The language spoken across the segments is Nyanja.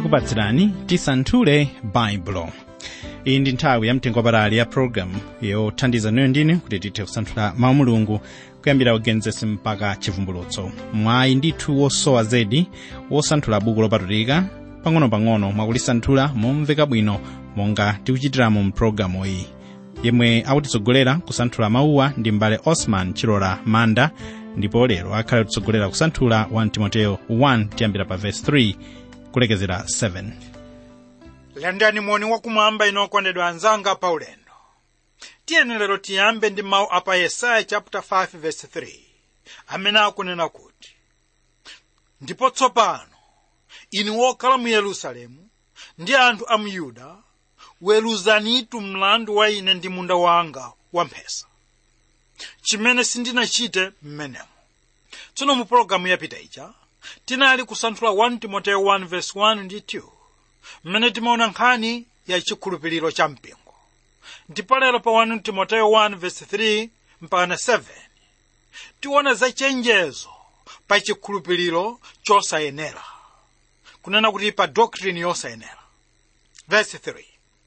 tikupatsirani tisanthule baibulo iyi ndi nthawi ya mtengo wapatali ya pologalamu yothandiza noyo ndine kuti tithe kusanthula mawu mulungu kuyambira ugenesisi mpaka chivumbulutso mwayi ndithu wosowa zedi wosanthula buku lopatulika pang'ono-pang'ono mwakulisanthula momveka bwino monga tikuchitiramo mpulogalamu iyi yemwe akutitsogolera kusanthula mawuwa ndi mbale osman chilola manda ndipo lero akhale kutitsogolera kusanthula 1 timoteyo 1 tiyambira pa vesi 3 kulekezera 7 landani moni wakumwamba ino okondedwa anzanga pa ulendo tiyeni lero tiyambe ndi mawu apa yesaya chapter 5 verse 3 amene akunena kuti ndipo tsopano inu wokhala mu yerusalemu ndi anthu a mu yuda weruzanitu mlandu wa ine ndi munda wanga wamphesa chimene sindinachite m'menemo tsono mu pologalamu yapita ija tinali kusanthula 1 timoteyo 1 verse 1 ndi 2 mmene timaona nkhani ya chikhulupiriro cha mpingo ndipo lero pa 1 timoteyo 1 verse 3 mpaka 7 tiona za chenjezo pa chikhulupiriro chosayenera kunena kuti pa doctrine yosayenera verse 3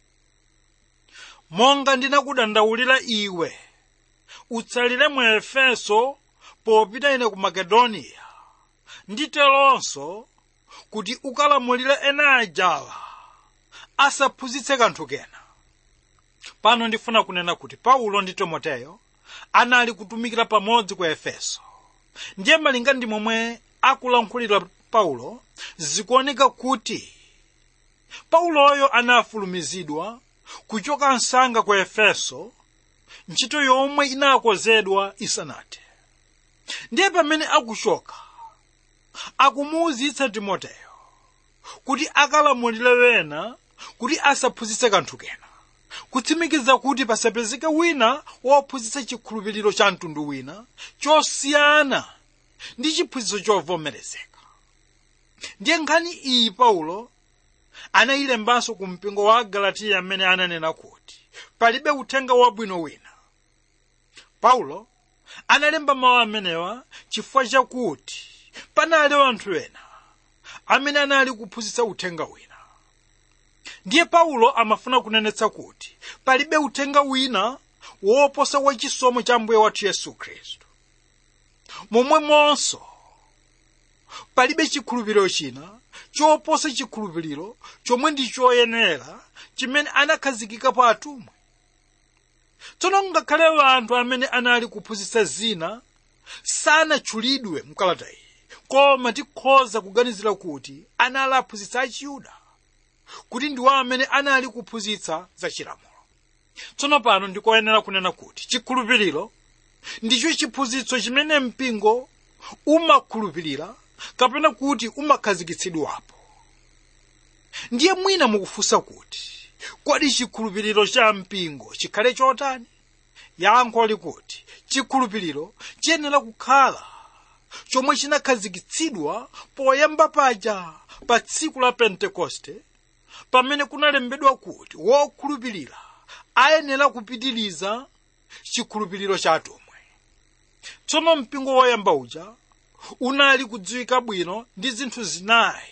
monga ndinakudandaulira iwe utsalire mu efeso popita ine ku makedoniya nditelonso kuti ukalamulire ena ajawa asaphunzitse kanthu kena pano ndifuna kunena kuti paulo ndi timoteyo anali kutumikira pamodzi ku efeso ndiye malinga ndi momwe akulankhulira paulo zikuoneka kuti pauloyo anafulumizidwa kuchoka msanga ku efeso ntchito yomwe inakonzedwa isanathe ndiye pamene akuchoka akumuwuzitsa timoteyo kuti akalamulire wena kuti asaphunzitse kanthu kena kutsimikiza kuti pasapezeke wina wophunzitsa chikhulupiriro cha mtundu wina chosiyana ndi chiphunzitso chovomerezeka ndiye nkhani iyi paulo anayilembanso ku mpingo wa galatiya amene ananena kuti palibe uthenga wabwino wina paulo analemba mawu amenewa chifukwa chakuti panali anthu ena amene anali kuphunzitsa uthenga wina ndiye paulo amafuna kunenetsa kuti palibe uthenga wina woposa wachisomo cha mbuye wathu yesu khristu momwemonso palibe chikhulupiriro china choposa chikhulupiriro chomwe ndi choyenera chimene anakhazikika pa atumwi tsono ngakhale anthu amene anali kuphunzitsa zina sanatchulidwe mkalata iyi koma tikhoza kuganizira kuti anali aphunzitsa achiyuda kuti ndiwo amene anali kuphunzitsa za chilamulo tsono pano ndikoyenera kunena kuti chikhulupiriro ndicho chiphunzitso chimene mpingo umakhulupirira kapena kuti umakhazikitsidwapo ndiye mwina mukufunsa kuti kodi chikhulupiriro cha mpingo chikhale chotani yankho likuti chikhulupiriro chiyenera kukhala chomwe chinakhazikitsidwa poyamba paja pa tsiku la pentekoste pamene kunalembedwa kuti wokhulupirira ayenera kupitiriza chikhulupiriro cha atumwi tsono mpingo woyamba uja unali kudziwika bwino ndi zinthu zinayi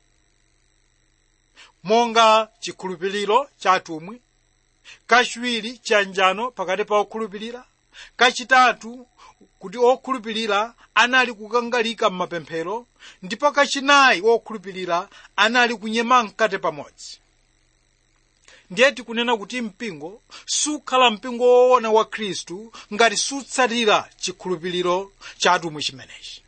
monga chikhulupiriro cha atumwi kachiwiri chiyanjano pakati pa okhulupirira kachitatu kuti okhulupirira anali kukangalika m'mapemphero ndipo kachinayi wokhulupirira anali kunyema mkate pamodzi ndiye tikunena kuti mpingo sukhala mpingo woona wa khristu ngati sutsatira chikhulupiriro cha atumwi chimenechi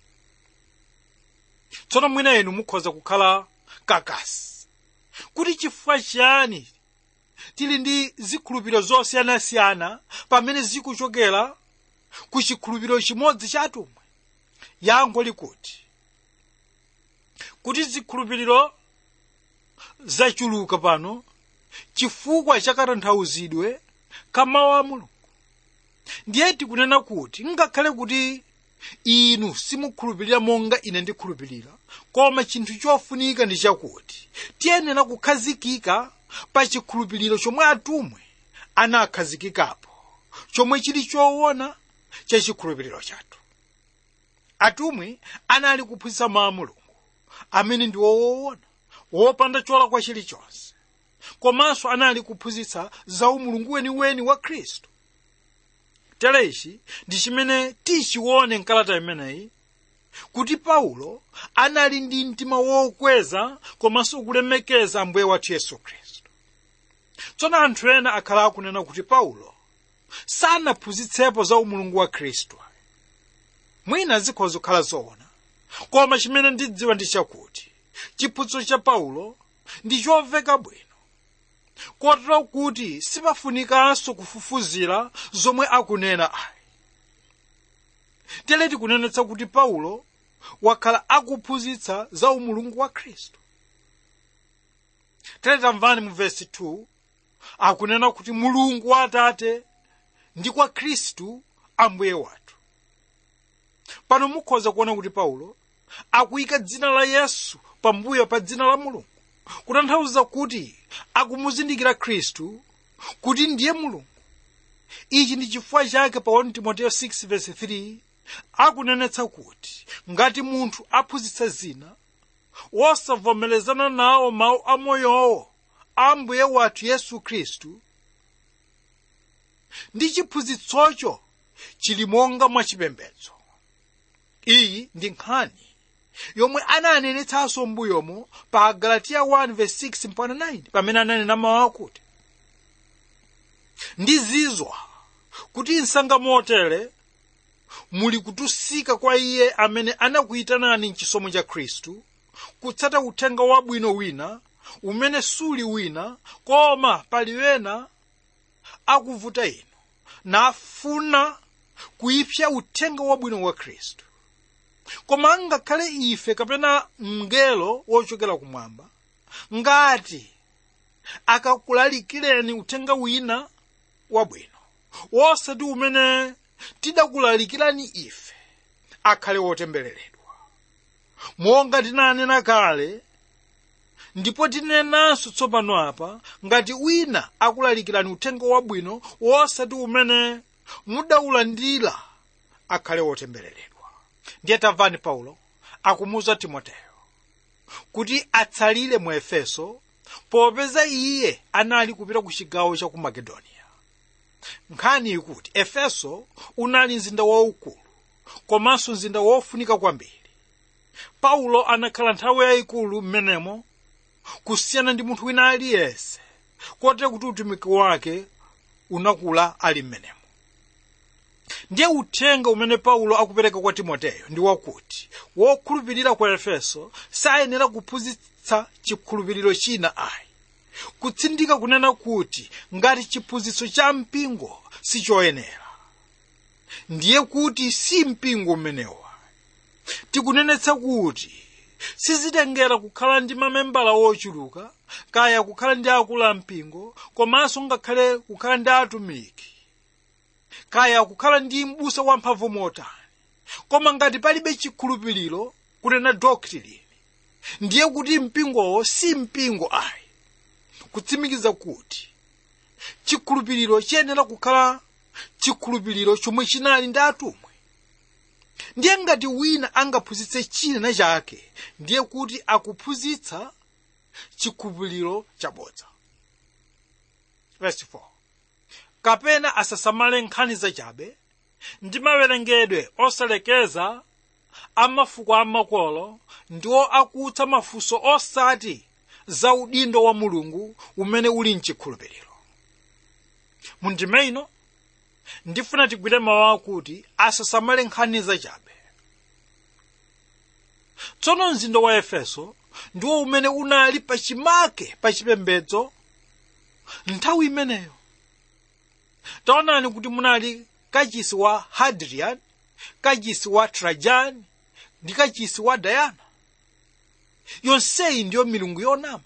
tsono mwina inu mukhoza kukhala kakasi kuti chifukwa chiyani tili ndi zikhulupiriro zosiyanasiyana pamene zikuchokera ku chikhulupiriro chimodzi cha atumwi yankho likuti kuti zikhulupiriro zachuluka pano chifukwa cha katanthauzidwe ka mawu a mulungu ndiye tikunena kuti ngakhale kuti inu simukhulupirira monga ine ndikhulupirira koma chinthu chofunika ndi chakuti tiyenera kukhazikika pa chikhulupiriro chomwe atumwi anakhazikikapo chomwe chili choona cha chikhulupiriro chathu atumwi anali kuphunzitsa mawu a mulungu amene ndi woona wopanda cholakwa chilichonse komanso anali kuphunzitsa za umulungu weniweni wa khristu tere ichi ndi chimene tichione mkalata imeneyi kuti paulo anali ndi mtima wokweza komanso kulemekeza ambuye wathu yesu khristu tsono anthu ena akhala akunena kuti paulo sanaphunzitsepo za umulungu wa khristu mwina zikhoza kukhala zoona koma chimene ndidziwa ndi chakuti chiphunzitso cha paulo ndi chomveka bwino kotero kuti sipafunikanso kufufuzira zomwe akunena ayi tere tikunenetsa kuti paulo wakhala akuphunzitsa za umulungu wa khristu tere tamvani mu vesi 2 akunena kuti mulungu wa atate ndi kwa khristu ambuye wathu pano mukhoza kuona kuti paulo akuyika dzina la yesu pambuyo pa dzina la mulungu kutanthauza kuti akumuzindikira khristu kuti ndiye mulungu ichi ndi chifukwa chake pa 1 timoteyo 6:3 akunenetsa kuti ngati munthu aphunzitsa zina wosavomerezana nawo mawu amoyowo a mbuye wathu yesu khristu ndi chiphunzitsocho chili monga mwachipembedzo iyi ndi nkhani yomwe ananenetsanso m'mbuyomo pa galatiya 1:6 mpaka 9 pamene ananena mawu akuti ndizizwa kuti msanga motere muli kutusika kwa iye amene anakuyitanani mchisomo cha khristu kutsata uthenga wabwino wina umene suli wina koma pali wena akuvuta inu nafuna kuipsa uthenga wabwino wa khristu koma ngakhale ife kapena mngelo wochokera kumwamba ngati akakulalikireni uthenga wina wabwino wosati umene tidakulalikirani ife akhale wotembereredwa monga tinanena kale ndipo tinenanso tsopano apa ngati wina akulalikirani uthenga wabwino wosati umene mudaulandira akhale wotembereredwa ndiye tamvani paulo akumuza timoteyo kuti atsalire mu efeso popeza iye anali kupita ku chigawo cha ku makedoniya nkhani ikuti efeso unali mzinda waukulu komanso mzinda wofunika kwambiri paulo anakhala nthawi yayikulu m'menemo kusiyana ndi munthu wina aliyense kotero kuti utumiki wake unakula ali m'menemo ndiye uthenga umene paulo akupereka kwa timoteyo ndi wakuti wokhulupirira kwa efeso sayenera kuphunzitsa chikhulupiriro china ayi kutsindika kunena kuti ngati chiphunzitso cha mpingo sichoyenera ndiye kuti si mpingo umenewa tikunenetsa kuti sizitengera kukhala ndi mamembala wochuluka kaya kukhala ndi akulu ampingo komanso ngakhale kukhala ndi atumiki kaya kukhala ndi m'busa wamphamvu motani koma ngati palibe chikhulupiriro kunena doctrine ndiye kuti mpingowo si mpingo ayi kutsimikiza kuti chikhulupiriro chiyenera kukhala chikhulupiriro chomwe chinali ndi atumwi ndiye ngati wina angaphunzitse china chake ndiye kuti akuphunzitsa chikhulupiriro chabodza verse 4 kapena asasamale nkhani zachabe ndi mawerengedwe osalekeza a mafuko amakolo ndiwo akutsa mafunso osati za udindo wa mulungu umene uli mchikhulupiriro mundime ino ndifuna tigwire mawu akuti asasamale nkhani zachabe tsono mzinda wa efeso ndiwo umene unali pachimake pachipembedzo nthawi imeneyo taonani kuti munali kachisi wa hadrian kachisi wa trajan ndi kachisi wa dayana yonseyi ndiyo milungu yonama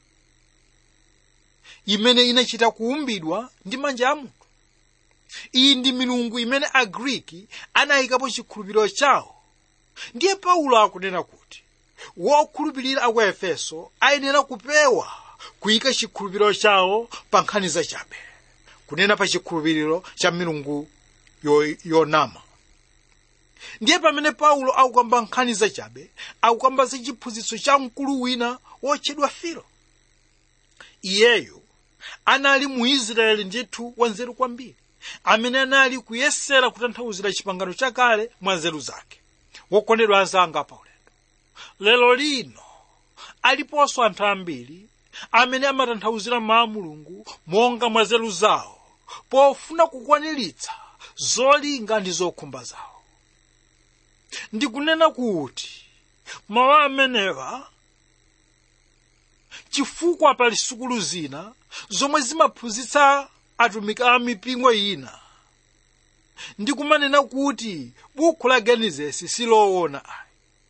imene inachita kuumbidwa ndi manja a munthu iyi ndi milungu imene agriki anayikapo chikhulupiriro chawo ndiye paulo akunena kuti wokhulupirira aku efeso ayenera kupewa kuyika chikhulupiriro chawo pa nkhani zachabe kunena pa chikhulupiriro cha milungu yo- yonama ndiye pamene paulo akukamba nkhani zachabe akukamba za chiphunzitso cha mkulu wina wotchedwa filo iyeyu anali mu israeli ndithu wanzeru kwambiri amene anali kuyesera kutanthauzira chipangano chakale mwa nzeru zake wokondedwa anzanga paulendo lero lino aliponso anthu ambiri amene amatanthauzira mawu a mulungu monga mwa nzeru zawo pofuna kukwaniritsa zolinga ndi zokhumba zawo ndikunena kuti mawu amenewa chifukwa pali sukulu zina zomwe zimaphunzitsa atumiki a mipingo ina ndikumanena kuti bukhu la genesisi siloona ayi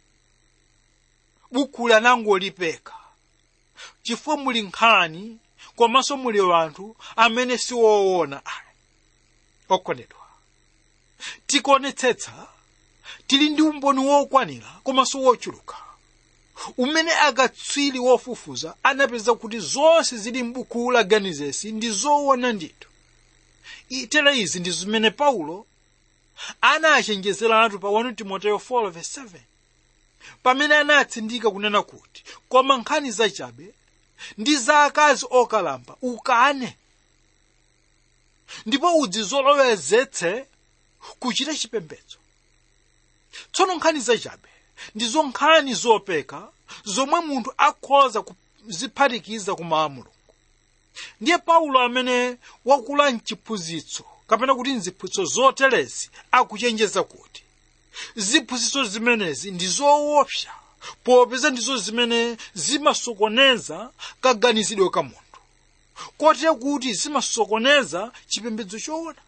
bukhu lanangolipeka chifukwa muli nkhani komanso muli anthu amene siwoona ayi okondedwa tikuonetsetsa tili ndi umboni wokwanira komanso wochuluka umene akatswiri wofufuza anapeza kuti zonse zili m'buku la genesisi ndi zoona ndithu itere izi ndi zimene paulo anachenjezeratu pa 1 timoteyo 4:7 pamene anatsindika kunena kuti koma nkhani zachabe ndi za akazi okalamba ukane ndipo udzizolowezetse kuchita chipembedzo tsono nkhani zachabe ndizo nkhani zopeka zomwe munthu akhoza kuziphatikiza ku mawu a mulungu ndiye paulo amene wakula mchiphunzitso kapena kuti mziphunzitso zoterezi akuchenjeza kuti ziphunzitso zimenezi ndi zoopsa popeza ndizo zimene zimasokoneza kaganizidwe ka munthu kotero kuti zimasokoneza chipembedzo choona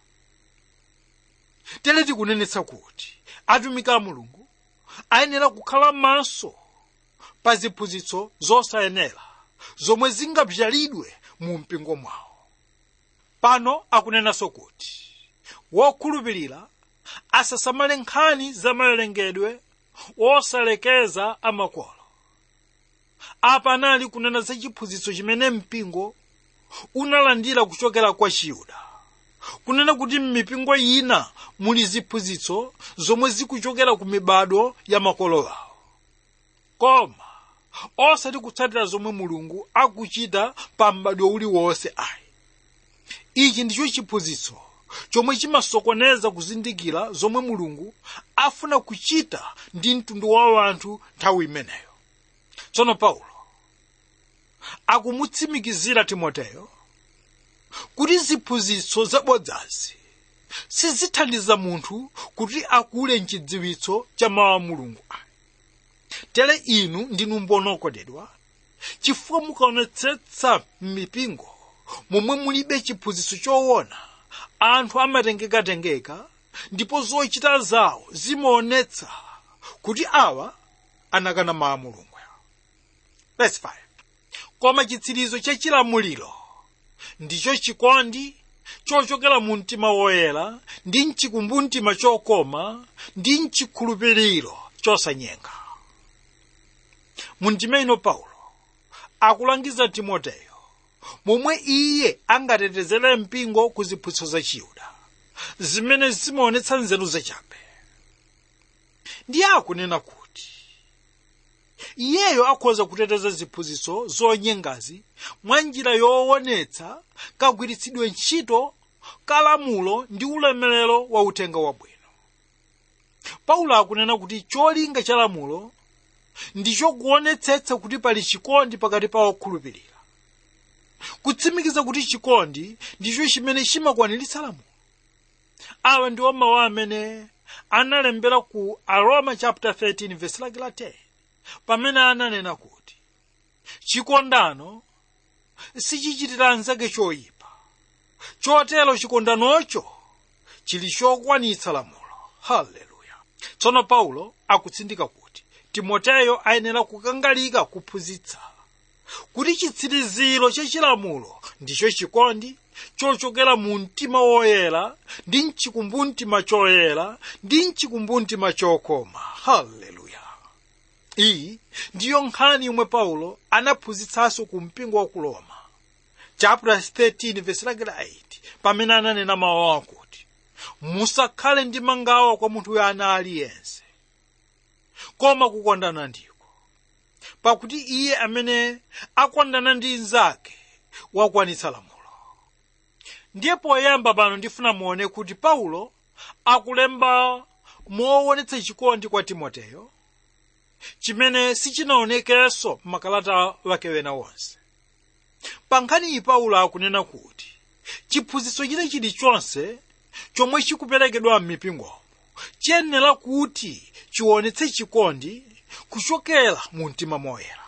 tere tikunenetsa kuti atumiki a mulungu ayenera kukhala maso pa ziphunzitso zosayenera zomwe zingabzalidwe mu mpingo mwawo pano akunenanso kuti wokhulupirira asasamale nkhani za mawerengedwe wosalekeza amakolo apa anali kunena za chiphunzitso chimene mpingo unalandira kuchokera kwa chiyuda kunena kuti m'mipingo ina muli ziphunzitso zomwe zikuchokera ku mibado ya makolo awo koma osati kutsatira zomwe mulungu akuchita pa m'bado uliwonse ayi ichi ndicho chiphunzitso chomwe chimasokoneza kuzindikira zomwe mulungu afuna kuchita ndi mtundu wa anthu nthawi imeneyo tsono paulo akumutsimikizira timoteyo kuti ziphunzitso zabodzazi sizithandiza munthu kuti akule mchidziwitso cha mawu a mulungu ayi tere inu ndinu mboni okondedwa chifukwa mukaonetsetsa m'mipingo momwe mulibe chiphunzitso choona anthu amatengekatengeka ndipo zochita zawo zimaonetsa kuti awa anakana mawu a mulungu Verse 5. koma chitsirizo cha chilamuliro ndicho chikondi chochokera mu mtima woyera ndi mchikumbumtima chokoma ndi mchikhulupiriro chosanyenga mu ndima ino paulo akulangiza timoteyo momwe iye angatetezere mpingo ku ziphunzitso za chiyuda zimene zimaonetsa nzeru zachabe ndiye akunena kuti iyeyo akhoza kuteteza ziphunzitso zonyengazi mwa njira yoonetsa kagwiritsidwe ntchito kalamulo ndi ulemerero wa uthenga wabwino paulo akunena kuti cholinga cha lamulo ndicho kuonetsetsa kuti pali chikondi pakati pa okhulupirira kutsimikiza kuti chikondi ndicho chimene chimakwaniritsa lamulo awa ndiwo mawu amene analembera ku aroma chapter 13 verse lake la 10 pamene ananena kuti chikondano sichichitira anzake choyipa chotero chikondanocho chili chokwanitsa lamulo haleluya tsono paulo akutsindika kuti timoteyo ayenera kukangalika kuphunzitsa kuti chitsiriziro cha chilamulo ndicho chikondi chochokera mu mtima woyera ndi mchikumbumtima choyera ndi mchikumbumtima chokoma haleluya iyi ndiyo nkhani yomwe paulo anaphunzitsanso ku mpingo wa ku roma chapter 13 verse lake la 8 pamene ananena mawu akuti musakhale ndi mangawa kwa munthu ana aliyense koma kukondana ndiko pakuti iye amene akondana ndi nzake wakwanitsa lamulo ndiye poyamba pano ndifuna muone kuti paulo akulemba moonetsa chikondi kwa timoteyo chimene sichinaonekenso m'makalata wake wena wonse pa nkhani iyi paulo akunena kuti chiphunzitso china chilichonse chomwe chikuperekedwa m'mipingomo chiyenera kuti chionetse chikondi kuchokera mu mtima moyera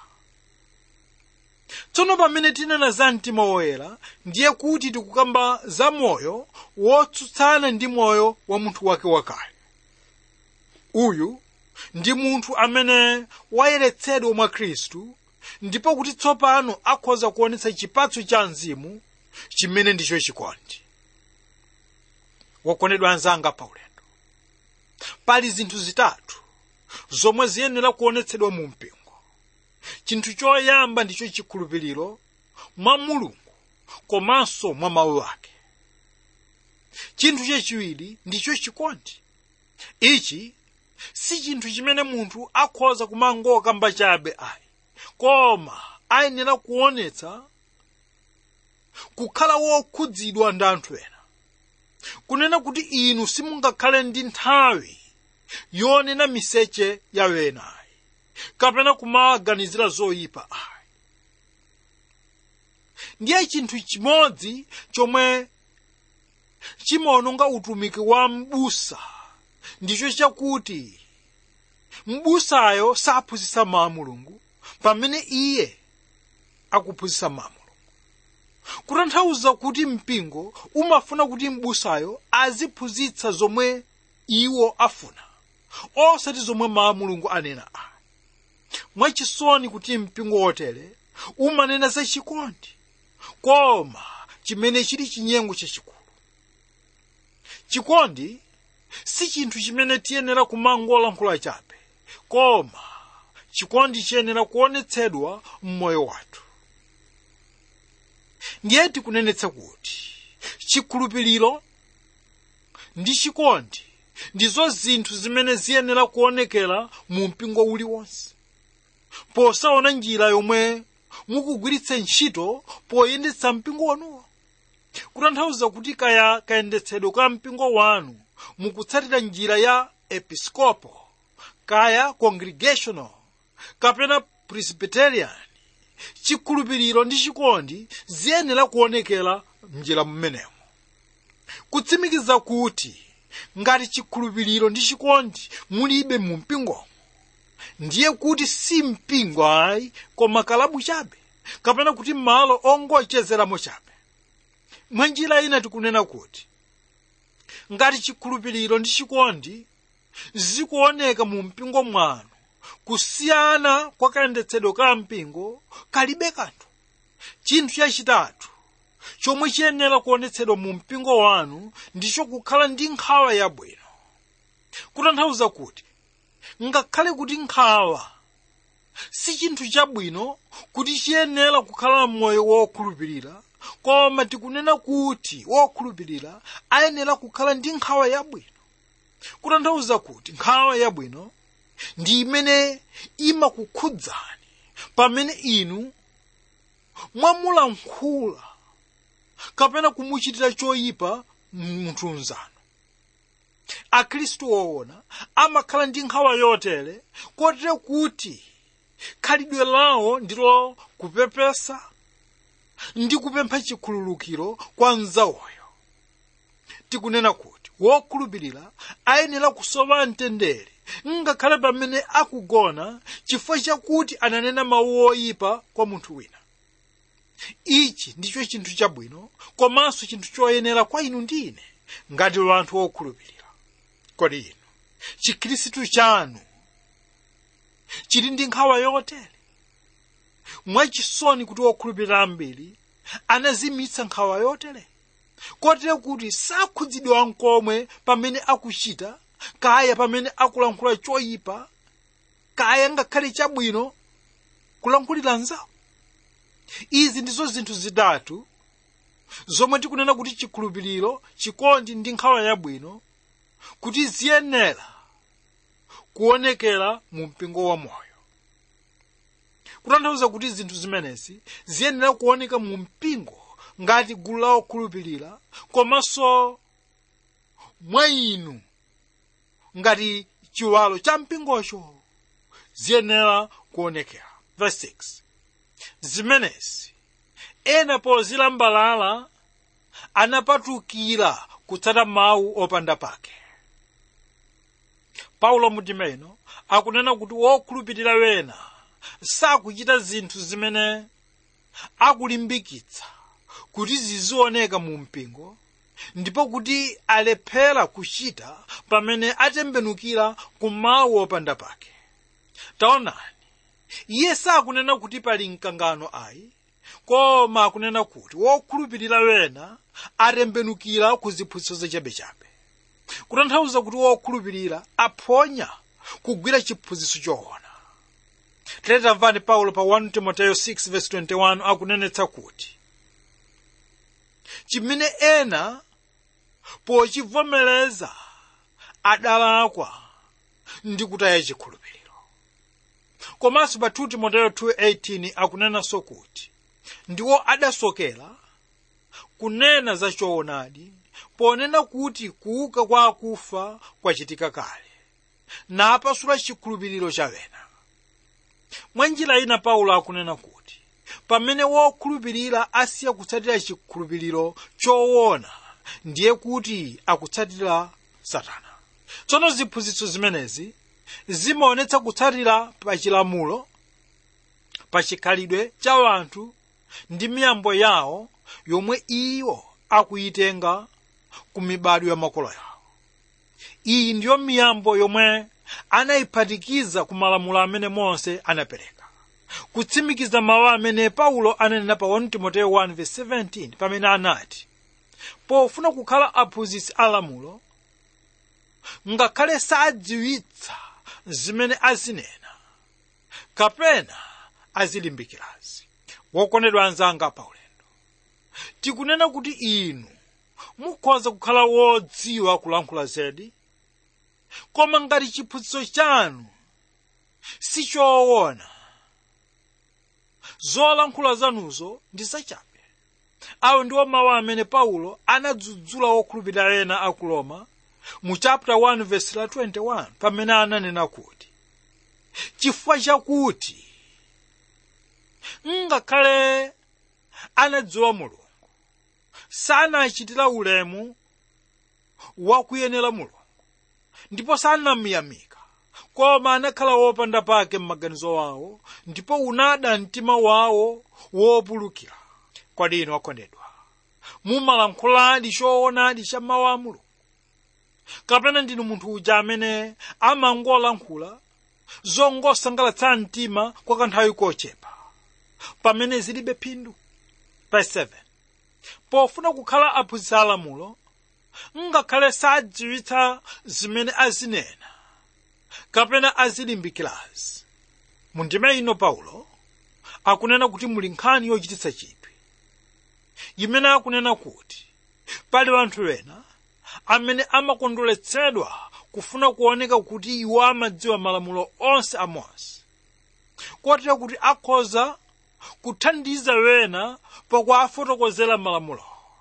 tsono pamene tinena za mtima woyera ndiye kuti tikukamba za moyo wotsutsana ndi moyo wa munthu wake wakale uyu ndi munthu amene wayeretsedwa mwa khristu ndipo kuti tsopano akhoza kuonetsa chipatso cha mzimu chimene ndicho chikondi wokondedwa anzanga paulendo pali zinthu zitatu zomwe ziyenera kuonetsedwa mu mpingo chinthu choyamba ndicho chikhulupiriro mwa mulungu komanso mwa mawu ake chinthu chachiwiri ndicho chikondi ichi si chinthu chimene munthu akhoza kumangokamba chabe ayi koma ayenera kuonetsa kukhala wokhudzidwa ndi anthu ena kunena kuti inu simungakhale ndi nthawi yonena miseche ya wenayi kapena kumaganizira zoyipa ayi ndiye chinthu chimodzi chomwe chimaononga utumiki wa m'busa ndicho chakuti m'busayo saphunzitsa mawu a mulungu pamene iye akuphunzitsa mawu a mulungu kutanthauza kuti mpingo umafuna kuti m'busayo aziphunzitsa zomwe iwo afuna osati zomwe mawu a mulungu anena ayi mwachisoni kuti mpingo wotere umanena za chikondi koma chimene chili chinyengo chachikulu chikondi si chinthu chimene tiyenera kumangolankhula chabe koma chikondi chiyenera kuonetsedwa m'moyo wathu ndiye tikunenetsa kuti chikhulupiriro ndi chikondi ndizo zinthu zimene ziyenera kuonekera mu mpingo uliwonse posaona njira yomwe mukugwiritsa ntchito poyendetsa mpingo wanuwo kutanthauza kuti kaya kayendetsedwe ka mpingo wanu mukutsatira njira ya episcopo kaya congregational kapena presbyterian chikhulupiriro ndi chikondi ziyenera kuonekera mnjira mmenemo kutsimikiza kuti ngati chikhulupiriro ndi chikondi mulibe mu mpingomo ndiye kuti si mpingo ayi koma kalabu chabe kapena kuti malo ongochezeramo chabe mwa njira ina tikunena kuti ngati chikhulupiriro ndi chikondi zikuoneka mu mpingo mwanu kusiyana kwa kayendetsedwe ka mpingo kalibe kanthu chinthu chachitatu chomwe chiyenera kuonetsedwa mu mpingo wanu ndicho kukhala ndi nkhawa yabwino kutanthauza kuti ngakhale kuti nkhawa si chinthu chabwino kuti chiyenera kukhala m'moyo wokhulupirira koma tikunena kuti wokhulupirira ayenera kukhala ndi nkhawa yabwino kutanthauza kuti nkhawa yabwino ndi imene imakukhudzani pamene inu mwamulankhula kapena kumuchitira choyipa munthu mnzanu akhristu woona amakhala ndi nkhawa yotere kotero kuti khalidwe lawo ndilo kupepesa ndi kupempha chikhululukiro kwa mnzawoyo tikunena kuti wokhulupirira ayenera kusowa mtendere ngakhale pamene akugona chifukwa chakuti ananena mawu oyipa kwa munthu wina ichi ndicho chinthu chabwino komanso chinthu choyenera kwa inu ndi ine ngati anthu okhulupirira kodi inu chikhristu chanu chili ndi nkhawa yotere mwachisoni kuti okhulupirira ambiri anazimitsa nkhawa yotere kotero kuti sakhudzidwa nkomwe pamene akuchita kaya pamene akulankhula choyipa kaya ngakhale chabwino kulankhulira nzawo izi ndizo zinthu zitatu zomwe tikunena kuti chikhulupiriro chikondi ndi nkhawa yabwino kuti ziyenera kuonekera mu mpingo wa moyo kutanthauza kuti zinthu zimenezi ziyenera kuoneka mu mpingo ngati gulu la okhulupirira komanso mwa inu ngati chiwalo cha mpingocho ziyenera kuonekera verse 6 zimenezi ena pozilambalala anapatukira kutsata mawu opanda pake paulo mutimeno akunena kuti wokhulupirira wena sakuchita zinthu zimene akulimbikitsa kuti zizioneka mu mpingo ndipo kuti alephera kuchita pamene atembenukira ku mawu opanda pake taonani iye sakunena kuti pali mkangano ayi koma akunena kuti wokhulupirira wena atembenukira ku ziphunzitso zachabechabe kutanthauza kuti wokhulupirira aphonya kugwira chiphunzitso choona tiletamvani paulo pa 1 timoteyo 6:21 akunenetsa kuti chimene ena pochivomereza adalakwa ndi kutaya chikhulupiriro komanso pa 2 timoteyo 2:18 akunenanso kuti ndiwo adasokera kunena za choonadi ponena kuti kuuka kwa akufa kwachitika kale napasula chikhulupiriro chawena mwa njira ina paulo akunena kuti pamene wokhulupirira asiya kutsatira chikhulupiriro choona ndiye kuti akutsatira satana tsono ziphunzitso zimenezi zimaonetsa kutsatira pa chilamulo pa chikhalidwe cha anthu ndi miyambo yawo yomwe iwo akuyitenga ku mibadwo ya makolo yawo iyi ndiyo miyambo yomwe anayiphatikiza ku malamulo amene mose anapereka kutsimikiza mawu amene paulo ananena pa 1 timoteyo 1:17 pamene anati pofuna kukhala aphunzitsi alamulo ngakhale sadziwitsa zimene azinena kapena azilimbikirazi wokondedwa anzanga paulendo tikunena kuti inu mukhoza kukhala wodziwa kulankhula zedi koma ngati chiphunzitso chanu sichoona zolankhula zanuzo ndi zachabe awo ndiwo mawu amene paulo anadzudzula wokhulupirira ena a ku roma mu chapter 1 verse la 21 pamene ananena kuti chifukwa chakuti ngakhale anadziwa mulungu sanachitira ulemu wakuyenera mulungu ndipo sanamuyamika koma anakhala wopanda pake m'maganizo wawo ndipo unada mtima wawo wopulukira kodi inu akondedwa mumalankhuladi choonadi cha mawu a mulungu kapena ndinu munthu uja amene amangolankhula zongosangalatsa mtima kwa kanthawi kochepa pamene zilibe phindu verse 7 pofuna kukhala aphunzitsi alamulo ngakhale sadziwitsa zimene azinena kapena azilimbikirazi mundime ino paulo akunena kuti muli nkhani yochititsa chidwi imene akunena kuti pali anthu ena amene amakondweretsedwa kufuna kuoneka kuti iwo amadziwa malamulo onse a mose kotero kuti akhoza kuthandiza wena pakuwafotokozera malamulo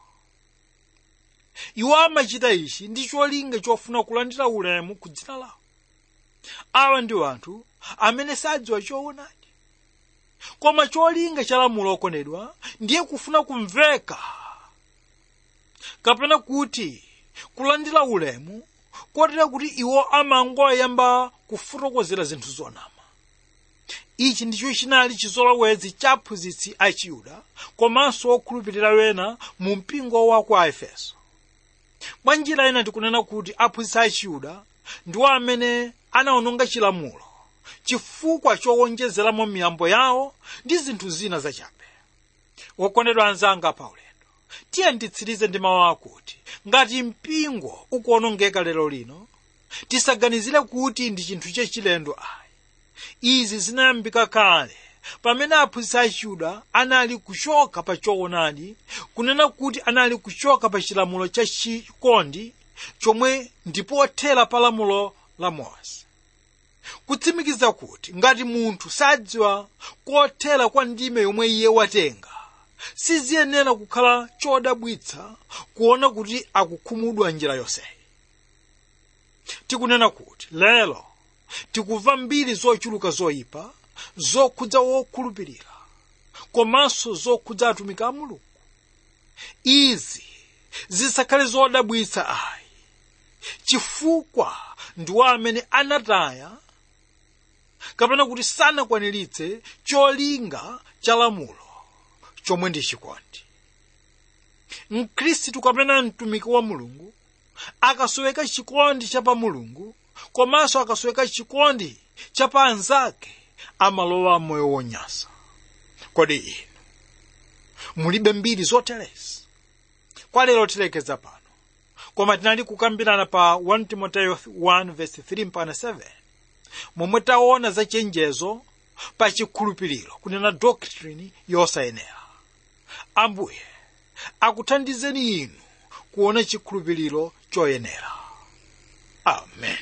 iwo amachita ichi ndi cholinga chofuna kulandira ulemu ku dzina lawo awa ndi anthu amene sadziwa choonadi koma cholinga cha lamulo okondedwa ndiye kufuna kumveka kapena kuti kulandira ulemu kotera kuti iwo amangoyamba kufotokozera zinthu zonama ichi ndicho chinali chizolowezi cha aphunzitsi a chiyuda komanso okhulupirira wena mu mpingo wa ku aefeso mwa njira ina tikunena kuti aphunzitsi a chiyuda ndiwo amene anawononga chilamulo chifukwa chowonjezeramo miyambo yawo ndi zinthu zina zachabe wokondedwa anzanga paulendo tiye nditsirize ndi mawu akuti ngati mpingo ukuwonongeka lero lino tisaganizire kuti ndi chinthu chachilendo ayi izi zinayambika kale pamene aphunzitsi a chiyuda anali kuchoka pa choonadi kunena kuti anali kuchoka pa chilamulo cha chikondi chomwe ndipothera pa lamulo la mose kutsimikiza kuti ngati munthu sadziwa kothera kwa ndime yomwe iye watenga siziyenera kukhala chodabwitsa kuona kuti akukhumudwa njira yonseyi tikunena kuti lero tikumva mbiri zochuluka zoyipa zokhudza wokhulupirira komanso zokhudza atumiki a mulungu izi zisakhale zodabwitsa ayi chifukwa ndiwo amene anataya kapena kuti sanakwaniritse cholinga cha lamulo chomwe ndi chikondi mkhristu kapena mtumiki wa mulungu akasoweka chikondi cha pa mulungu komanso akasoweka chikondi cha pa anzake amalowa moyo wonyasa kodi inu mulibe mbiri zoterezi kwa lero tilekeza pano koma tinali kukambirana pa 1 timoteyo 1:3 mpaka 7 momwe taona za chenjezo pa chikhulupiriro kunena doctrine yosayenera ambuye akuthandizeni inu kuona chikhulupiriro choyenera amen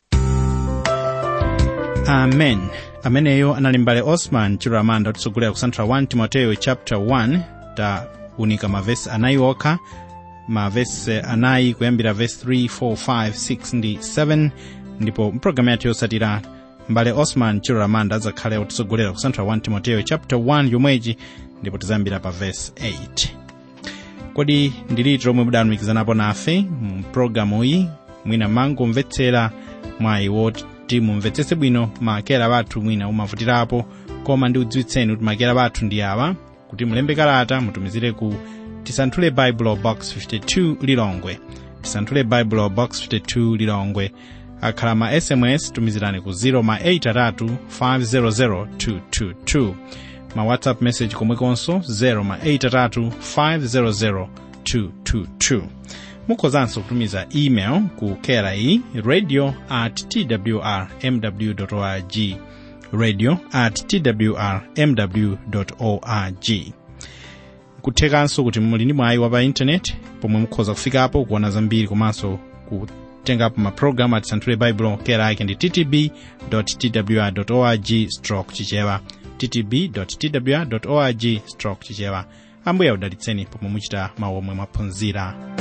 amen ameneyo anali mbale osman chiramanda otisogolera kusanthula 1 timoteyo chapter 1 taunika mavesi anayi okha mavesi anayi kuyambira vesi 3 4 5 6 ndi 7 ndipo mpulogalamu yathu yotsatira mbale osman chiramanda adzakhale otisogolera kusanthula 1 timoteyo chapter 1 yomwechi ndipo tizayambira pa vesi 8 kodi ndiliti lomwe mudalumikizanapo nafe mu pulogalamu iyi mwina mangomvetsera mwayi woti mumvetsetse bwino makera bathu mwina umavutirapo koma ndiudziwitseni kuti makera bathu ndi awa kuti mulembe kalata mutumizire ku tisanthule bible box 52 lilongwe tisanthule bible box 52 lilongwe akhala ma sms tumizirani ku 0 ma 8 500 222 ma whatsapp message komwekonso 0 ma 8 500 222 mukhozanso kutumiza email ku kera iyi radio at twr mw org radio at twr mw org kuthekanso kuti muli ndi mwayi wa pa intaneti pomwe mukhoza kufikapo kuona zambiri komanso kutengapo mapulogalamu atisanthule baibulo kera ake ndi ttb twr org stroke chichewa ttb twr org stroke chichewa ambuye audalitseni pomwe muchita mawu omwe mwaphunzira